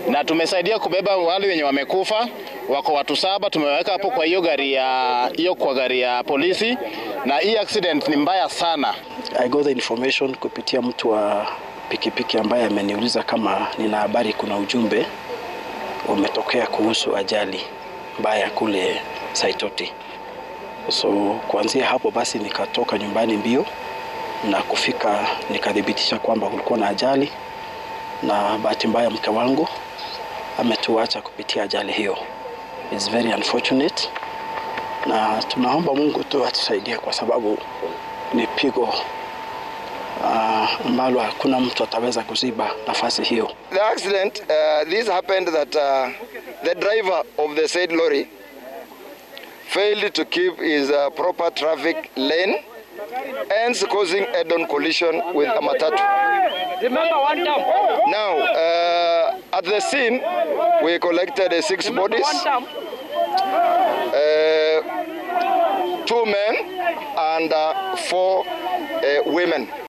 na tumesaidia kubeba wale wenye wamekufa, wako watu saba, tumeweka hapo kwa hiyo gari ya hiyo kwa gari ya polisi, na hii accident ni mbaya sana. I got the information kupitia mtu wa pikipiki ambaye ameniuliza kama nina habari, kuna ujumbe umetokea kuhusu ajali mbaya kule Saitoti. So kuanzia hapo basi nikatoka nyumbani mbio na kufika nikathibitisha kwamba kulikuwa na ajali, na bahati mbaya mke wangu ametuacha kupitia ajali hiyo. It's very unfortunate, na tunaomba Mungu tu atusaidie kwa sababu ni pigo ambalo uh, hakuna mtu ataweza kuziba nafasi hiyo. The accident uh, this happened that uh, the driver of the said lorry failed to keep his uh, proper traffic lane hence causing head-on collision with a matatu. Remember one time. Now, uh, at the scene, we collected uh, six bodies, One time. uh, two men and uh, four uh, women.